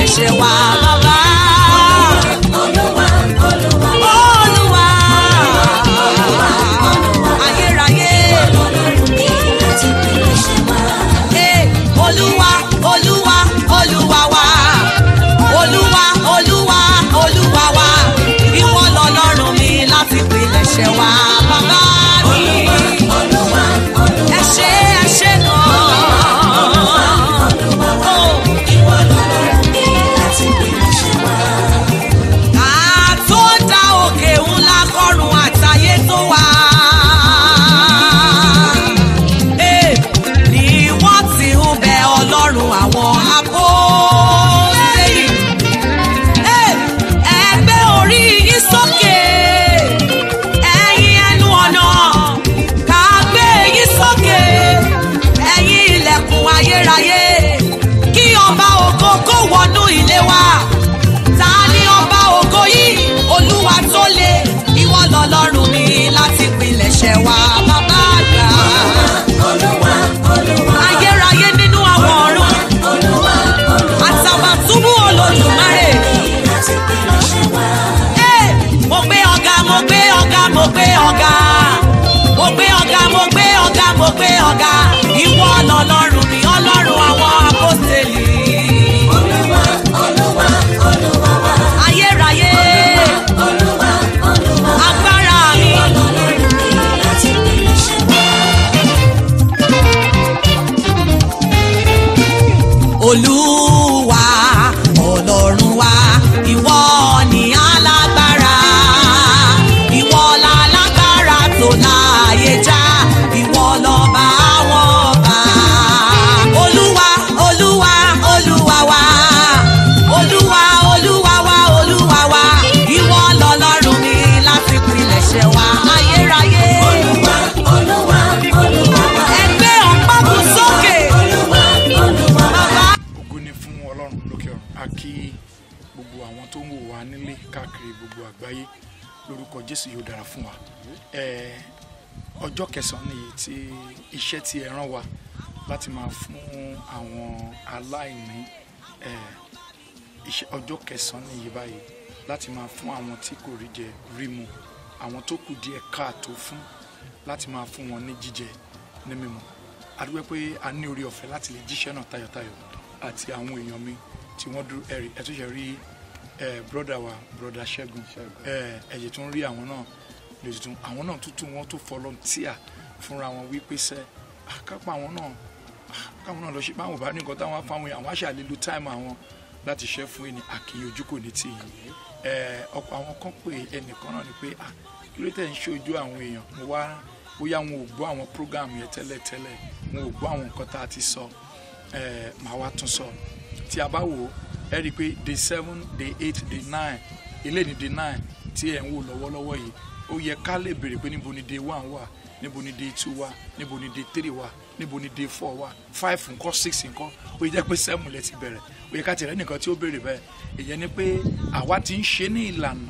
pilẹ̀ṣẹ̀ wa bàbá. Olúwa, Olúwa, Olúwa ayérayé. Ọlọ́run mi láti pilẹ̀ṣẹ̀ wá. Eh, Olúwa Olúwa Olúwa wa. Olúwa Olúwa Olúwa wa. Ìwọ lọ́lọ́run mi láti pilẹ̀ṣẹ̀ wa bàbá mi. Olúwa, Olúwa, Ẹ ṣé ẹ ṣé gan-an. Oh. ìwọ lọ́lọ́run mi láti pilẹ̀ṣẹ̀ wá. àtó dá òkè ńlá kọrùn àtayé tó wà. Eh, ni wọ́n ti ń bẹ ọlọ́run àwọn apọ́sítélì. Eh, ẹ gbé orí yín sókè ẹ̀yin ẹnu ọ̀nà ká gbé yín sókè ẹ̀yin ilẹ̀kùn ayérayé kí ọba ògo kó wọnú ilé wa ta ni ọba ògo yìí olúwa tó le ìwọ lọ́lọ́run mi láti pilẹ̀ṣẹ̀ wa bàbá àgbà Olúwa, Olúwa, ayérayé nínú àwọn ọ̀run Olúwa, Olúwa, àtàbàtúbú olódùmarè. láti pilẹ̀ṣẹ̀ wá. Hey! mo gbé ọ̀gá mo gbé ọ̀gá mo gbé ọ̀gá mo gbé ọ̀gá mo gbé ọ̀gá mo gbé ọ̀gá ìwọ lọ́lọ́run mi ọlọ́run àwọn apọ́sítélì Olúwa, Olúwa, Olúwa wá. ayérayé Olúwa, Olúwa, agbára mi Ọlọ́run mi láti pilẹ̀ṣẹ̀ wá. olúwa ọlọ́run wa ìwọ ni alágbára ìwọ lálágbára tó láàyè já ìwọ lọ́ba àwọn ọba olúwa olúwa olúwa wa olúwa olúwa wa olúwa wa ìwọ lọ́lọ́run mi láti pilẹ̀ṣẹ̀ wa ayérayé Olúwa, Olúwa, Olúwa wá. ẹgbẹ́ ọ̀pákùn sókè Olúwa, Olúwa wá. bàbá. ògo ni fún ọlọ́run lókè ọ̀run a kí gbogbo àwọn tó ń wò wá nílé káàkiri gbogbo àgbáyé lórúkọ jésù yóò dára fún wa Ẹ, ọjọ́ kẹsàn-án nìyí tí iṣẹ́ tí ẹ rán wa láti máa fún àwọn aláìní ẹ, iṣẹ́ ọjọ́ kẹsàn-án nìyí báyìí láti máa fún àwọn tí kò rí jẹ rí mu àwọn tó kù díẹ̀ káàtó fún láti máa fún wọn ní jíjẹ ní mímu adúgbò pé a ní orí ọ̀fẹ́ láti lè jíṣẹ́ náà tayọ̀tayọ̀ àti àwọn èèyàn mi tí wọ́n dúró ẹ̀rí ẹ̀ tó ṣe rí ẹ̀ broda wa broda ṣẹ́gun ẹ̀ ẹ̀jẹ̀ tó ń rí àwọn náà lè tuntun àwọn náà tuntun wọn tó volunteer fúnra wọn wípé sẹ́ àkápá àwọn náà ah, káwọn náà lọ ṣe báwọn ò bá ní nǹkan táwọn á fáwọn èèyàn àwọn àṣà lè lo time àwọn láti ṣẹ́ fún ẹni àkìyè ojú kò ní tì yín ẹ̀ ọ̀pọ̀ àwọn kan pé ẹnìkan náà ni pé ah kí ló tẹ̀ ń ṣojú àwọn èèyàn mo wá bóyá wọn ò gbọ́ àwọn program yẹn tẹ́lẹ̀tẹ́lẹ̀ wọn ò gbọ́ àwọn nǹkan tá a ti sọ ẹ̀ màá wá tún sọ tí a bá wò ó ẹ rí i pé day seven day eight day nine ilé ní day nine tí ẹ̀ ń wò lọ́wọ́lọ́wọ́ yìí ó yẹ ká lè béèrè pé níbo ni day one wà níbo ni day two wà níbo ni day three wà níbo ni day four wà five nǹkan six nǹkan ó yẹ jẹ́ pé seven lẹ ti bẹ̀rẹ̀ ó yẹ ká tẹ̀lé nìkan tí ó béèrè bẹ́ẹ̀ ìyẹn ni pé àwa ti ń ṣe ní ìlànà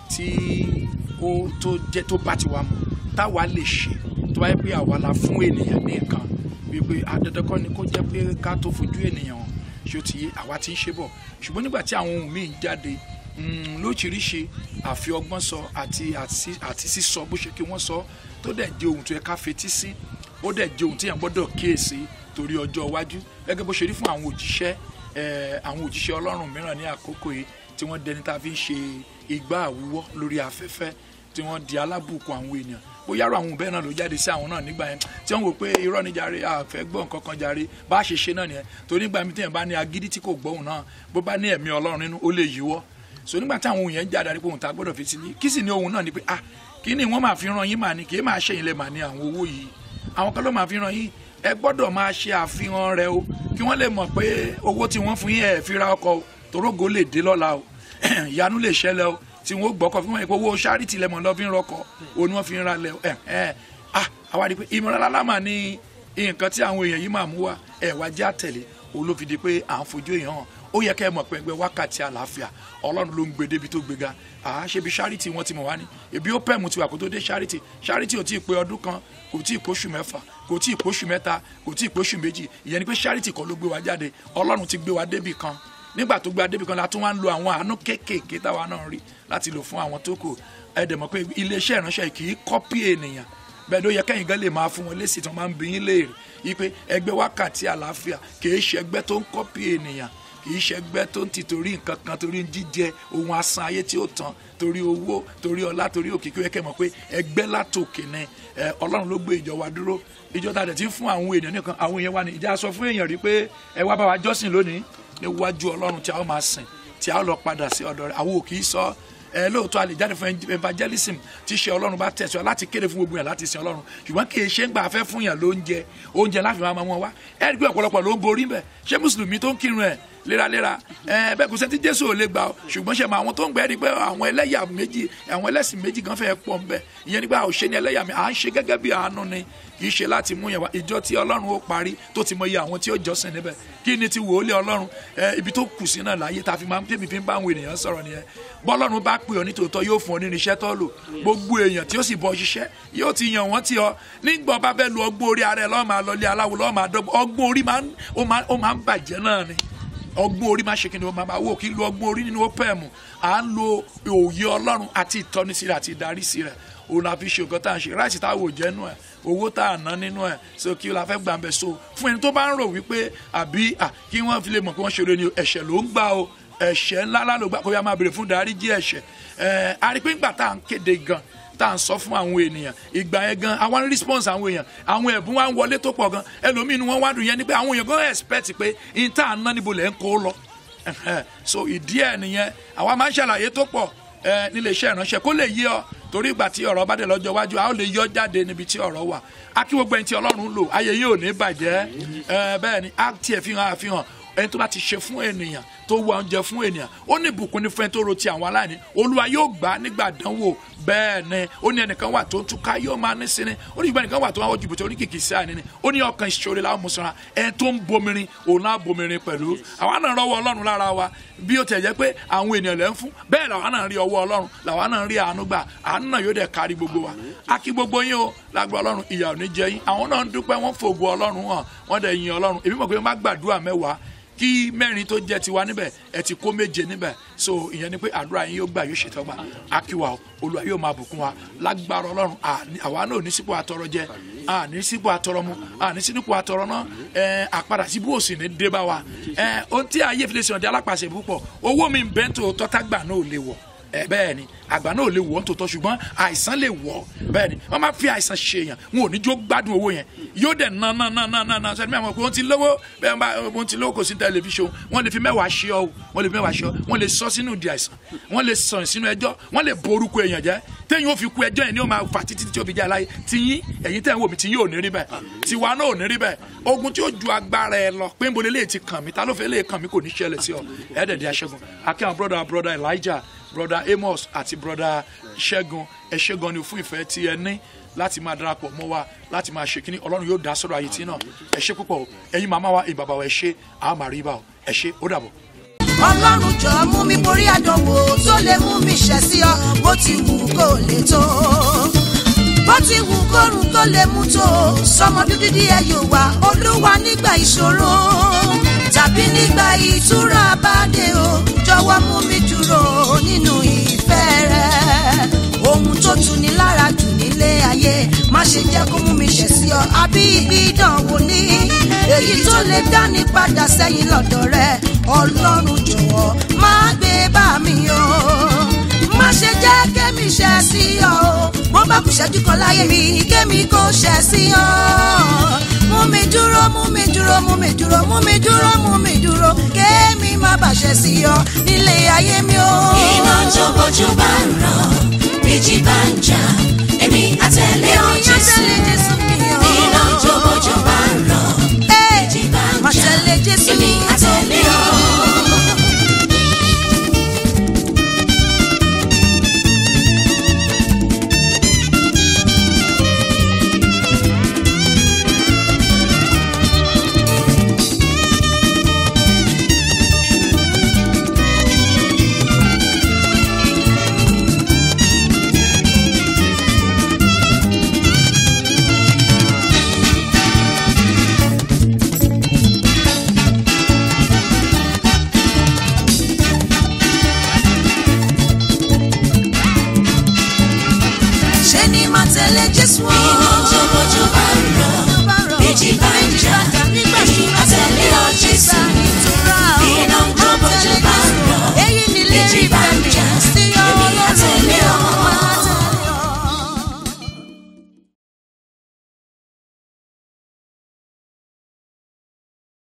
tí ó tó jẹ́ tó bá ti wà mu táwa lè ṣe tó bá yẹ pé àwa la fún ènìyàn ní nǹkan wípé adẹ́dẹ́kọ́ ni kó jẹ́ pé ká tó fojú ènìyàn hàn ṣé ó ti yé àwa ti ń ṣe bọ̀ ṣùgbọ́n nígbà tí àwọn ohun míì ń jáde mm, lóríṣiríṣi àfi ọgbọ́n sọ àti àti àti sísọ bó ṣe kí wọ́n sọ tó dẹ̀ jẹ́ ohun tó yẹ ká fetí sí ó dẹ̀ jẹ́ ohun tí yẹn gbọ́dọ̀ kíyèsí torí ọjọ́ iwájú gẹ́gẹ́ bó ṣe rí fún àwọn òjíṣẹ́ eh, àwọn òjíṣẹ́ ọlọ́run mìíràn ní àkókò yìí tí wọ́n dẹni tá a fi ń ṣe igbá àwúwọ́ lórí afẹ́fẹ́ tí wọ́n di alábùkún àwọn ènìyàn bóyá àrò àwọn bẹ́ẹ̀ náà ló jáde sí àwọn náà nígbà yẹn tí wọ́n wò pé irọ́ ni jàre àfẹ́ gbọ́ nǹkan kan jàre bá a ṣe ṣe náà nìyẹn torí nígbà mi téèyàn bá ní agídí tí kò gbọ́hùn náà bó bá ní ẹ̀mí ọlọ́run nínú ó lè yíwọ́ so nígbà tí àwọn ohun yẹn jáde àdìpọ̀ ohun tá a gbọ́dọ̀ fi sí ní kí sì ní ohun náà ni pé ah kí ni wọ́n máa fi ran yín mà ní kì í máa ṣẹ̀yìn lẹ̀ mà ní àwọn owó yìí àwọn kan ló máa fi ran yín ẹ gbọ́dọ̀ máa ṣe àfihàn rẹ̀ o kí wọ́n lè mọ̀ pé owó tí wọ́n fún yín ẹ̀ fi ra ọkọ̀ o torógo lè dé lọ́la o ìyanu lè ṣẹlẹ̀ o tí wọ́n gbọ́kọ̀ fún wọn pé owó ṣáárìtì lẹ́mọ̀ lọ́ fi ń rọkọ̀ o ni wọ́n fi ń ra lẹ̀ o ẹ̀ ẹ̀ ah àwa rí i pé ìmọ̀ràn lálámà ní nǹkan tí àwọn èèyàn yìí máa mú wa ẹ̀ wá já tẹ̀lé òun ló fi di pé à ń fojú èèyàn hàn ó yẹ kẹ́ ẹ mọ̀ pé ẹgbẹ́ wákàtí àlàáfíà ọlọ́run ló ń gbé débi tó gbéga àá ṣe bí charity wọn ti mọ̀ wá ní ebi ó pẹ̀mù tiwa kó tó dé charity charity ò tí ì pé ọdún kan kò tí ì póṣù mẹ́fà kò tí ì póṣù mẹ́ta kò tí ì póṣù méjì ìyẹn ni pé charity kan ló gbé wa jáde ọlọ́run ti gbé wa débi kan nígbà tó gba débi kan la tún wá ń lo àwọn àánú kéékèèké táwa náà rí láti lò fún àwọn tó kù ẹ dẹ̀ mọ̀ pé iléeṣẹ́ ìránṣẹ́ yìí kì í kọ́pì ènìyàn bẹ́ẹ̀ ló yẹ kẹ́yìn gan lè máa fún wọn lésì tí wọ́n máa ń bí yín léèrè yí pé ẹgbẹ́ wákàtí àlàáfíà kì í ṣe ẹgbẹ́ tó ń kọ́pì ènìyàn kì í ṣe ẹgbẹ́ tó ń ti torí nǹkan kan torí jíjẹ ohun asán ayé tí ó tán torí owó torí ọlá torí òkìkí ó yẹ kẹ́ mọ̀ pé ẹgbẹ́ látòkè ni ẹ, ọlọ́run ló gbé ìjọ wa dúró ìjọ ta dẹ̀ ti ń fún àwọn èèyàn nìkan àwọn èèyàn wa ní ìjà sọ fún èèyàn rí pé ẹ wá bá wa jọ́sìn lónìí níwájú ọlọ́run tí a ó máa sìn tí a ó lọ padà sí ọ̀dọ̀ rẹ̀ àwọn ò kì í sọ ẹ lóòótọ́ a lè jáde fún evangelism tí ṣe ọlọ́run bá tẹ̀síọ́ láti kéde fún gbogbo yàn láti sin ọlọ́run ṣùgbọ́n kì í ṣe ń gbà fẹ́ fún yàn lóúnjẹ oúnjẹ láti máa mọ wá ẹ rí i pé ọ̀pọ̀lọpọ̀ ló ń borí bẹ̀ ṣé mùsùlùmí tó ń kírun ẹ̀ léraléra ẹ bẹ́ẹ̀ kò sẹ́ni tí jésù ò lè gbà ọ́ ṣùgbọ́n ṣe mọ àwọn tó ń gbẹ́ rí i pé àwọn ẹlẹ́yà méjì àwọn ẹlẹ́sìn méjì kan fẹ́ẹ́ pọ̀ ń bẹ̀ ìyẹn nígbà òṣè ni ẹlẹ́yà mi à ń ṣe gẹ́gẹ́ bí àánú ni kì í ṣe láti mú yẹn wá ìjọ tí ọlọ́run ó parí tó ti mọ iye àwọn tí ó jọ́sìn níbẹ̀ kí ni ti wòólé ọlọ́run ẹ ibi tó kù sí náà láyé tá a fi máa ń tẹ́bi fi ń bá àwọn ènìyàn sọ̀rọ̀ nìyẹn bọ́lọ́run bá pè ọ́ nítòótọ́ yóò fún ọ nínú iṣẹ́ tó lò gbogbo èèyàn tí ó sì bọ́ ṣiṣẹ́ yóò ti yàn wọ́n ti ọ nígbà ọba bẹ́ẹ̀ lu ọgbọ́n orí ara ẹ̀ lọ́ọ́ máa lọlé aláwo lọ́ọ́ máa dọ́gbọ́n ọgbọ́n orí máa ń ó máa ó máa ń bàjẹ́ náà ni ọgbọ́n orí máa ṣe kí ni ó máa máa wò kí n lo ọgbọ́n orí nínú opm à ń lo òye ọlọ́run àti ìtọ́nisí rẹ̀ àti ìdarísí rẹ̀ òun la fi ṣe nǹkan tá à ń ṣe ráìsì tá a wò jẹ́ nù ẹ̀ owó tá a ná nínú ẹ̀ so kí la fẹ́ gbà ń bẹ̀ so fún ẹni tó bá ń rò wípé àbí à kí wọ́n fi lè mọ̀ kí wọ́n ṣeré ni ẹ̀ṣẹ̀ ló ń gbà o ẹ̀ṣẹ̀ ńláńlá ló gbà kó yá máa béèrè fún dáríjì ẹ̀ṣẹ̀ ẹ̀ arípé ńgbà tá à ń kéde gan tá à ń sọ fún àwọn ènìyàn ìgbà yẹn gan àwọn response àwọn èèyàn àwọn ẹ̀bùn wa ń wọlé tó pọ̀ gan ẹlòmíín ni wọ́n wá dùn yẹn ni pé àwọn èèyàn gan expect pé n tá à ń ná níbo lẹ̀ ń kó lọ so ìdí ẹ̀ nìyẹn àwa máa ń ṣàlàyé tó pọ̀ ẹ nílé iṣẹ́ ìránṣẹ́ kó lè yé ọ torí ìgbà tí ọ̀rọ̀ bá dé lọ́jọ́ iwájú a ó lè yọ jáde níbi tí ọ̀rọ̀ wà á kí gbogbo ẹni tí ọlọ́run lò ayé yìí ò ní bàjẹ́ ẹ bẹ́ẹ̀ ni á tiẹ̀ fi hàn àfihàn ẹni tó bá ti ṣe fún ènìyàn tó wá oúnjẹ fún ènìyàn ó ní ìbùkún ní fún ẹni tó ro ti àwọn aláìní olúwa yóò gbà á nígbà dánwò bẹ́ẹ̀ ni ó ní ẹnìkan wà tó ń túká yóò máa ní sinmi ó ní ìgbà ẹnìkan wà tó ń wá jìbìtì oníkìkì sí àní ni ó ní ọkàn ìṣòro làwọn mùsùlùmí ẹni tó ń bomirin òun náà bomirin pẹ̀lú àwa náà rọwọ́ ọlọ́run lára wa bí ó tẹ̀ jẹ́ pé àwọn ènìyàn lẹ́ ń fún bẹ́ẹ̀ làwa náà rí ọwọ́ ọlọ́run làwa náà rí àánú gbà àánú náà yóò dẹ̀ kárí gbogbo wa a kí gbogbo yín o lágbó ọlọ́run ìyà ò ní jẹ yín àwọn náà ń dúpẹ́ wọ́n fògo ọlọ́run hàn wọ́n dẹ̀ yin ọlọ́run èmi mọ̀ pé wọ́n bá gbàdúrà mẹ́wàá kí mẹ́rin tó jẹ́ tiwa níbẹ̀ ẹ ti kó méje níbẹ̀ so ìyẹn ni pé àdúrà yín yóò gbà yóò ṣètọ́gbà akíwa o olúwa yóò máa bùkún wa lágbára ọlọ́run àwa náà ò ní sípò àtọrọ jẹ à ní sípò àtọrọ mu à ní sípò àtọrọ náà ẹ àpadà síbú òsì ní dé bá wa ẹ ohun tí ayé fi lè sọ̀rọ̀ di alápàṣẹ púpọ̀ owó mi bẹ́ńtò tọ́tàgbà náà ò lè wọ̀ ẹ bẹ́ẹ̀ ni àgbà náà ò lè wọ̀ ọ́ tòótọ́ ṣùgbọ́n àìsàn lè wọ̀ ọ́ bẹ́ẹ̀ ni wọ́n máa fi àìsàn ṣe èèyàn wọn ò ní jó gbádùn owó yẹn yóò dẹ̀ ná ná ná ná ná ná sẹ́ni mẹ́wàá pé wọ́n ti lówó bẹ́ẹ̀ bá wọ́n ti lówó kò sí tẹlifíṣọ̀n wọ́n lè fi mẹ́wàá ṣe ọ́ wọ́n lè fi mẹ́wàá ṣe ọ́ wọ́n lè sọ sínú di àìsàn wọ́n lè sàn sínú ẹjọ́ wọ́n lè borúkọ èèyàn jẹ́ téyìn ó fi kú ẹjọ́ yẹn ni ó máa fà títí tí ó fi jẹ́ aláyé tiyín ẹ̀yin tẹ̀ ń wò mí tiyín ò ní rí bẹ́ẹ̀ tiwa náà ò ní rí bẹ́ẹ̀ ogun tí ó ju agbára ẹ lọ pé nbọ lélẹ́yìí ti kàn mí ta ló fẹ́ lè kàn mí kò ní ṣẹlẹ̀ sí ọ ẹ̀ẹ́dẹ̀dẹ̀ aṣẹ́gun akẹ́wọ̀n brother brother Elijah broda amos àti broda ṣẹ́gun ẹ ṣé gan ni fún ìfẹ́ tí ẹ ní láti máa darapọ̀ mọ́ wa láti máa ṣe kínní ọlọ́run yóò dá sọ̀rọ̀ ayé tí náà ẹ ṣé púpọ̀ o ẹ̀yin màmá wa ìbàbà wa ẹ ṣé àá máa rí ibà o ẹ ṣé ó dàbọ̀. ọlọ́run jọ mú mi borí àdánwò tó lè mú mi ṣẹ̀ sí ọ bó ti wù kó lè tó bó ti wù kórun tó lè mú tó sọmọ dúdú díẹ̀ yóò wá olúwa nígbà ìṣòro tàbí nígbà ìtura bá dé o jọ̀wọ́ mú mi dúró nínú ìfẹ́ rẹ ohun tó tu ni lára jù nílé ayé má ṣe jẹ́ kó mú mi ṣẹ̀ sí ọ àbí ibi ìdánwò ní èyí tó lè dání padà sẹ́yìn lọ́dọ̀ rẹ ọlọ́run jọ̀wọ́ má gbé bá mi o má ṣe jẹ́ kémi ṣẹ̀ sí ọ o bó bá kù ṣẹ́jú kan láyé mi kémi kò ṣẹ̀ sí ọ mú mi dúró mú mi dúró mú mi dúró mú mi dúró mú mi dúró kémi má bàṣẹ sí ọ nílé ayé mi o. iná tó bójú bá ń ràn méjì bá ń jà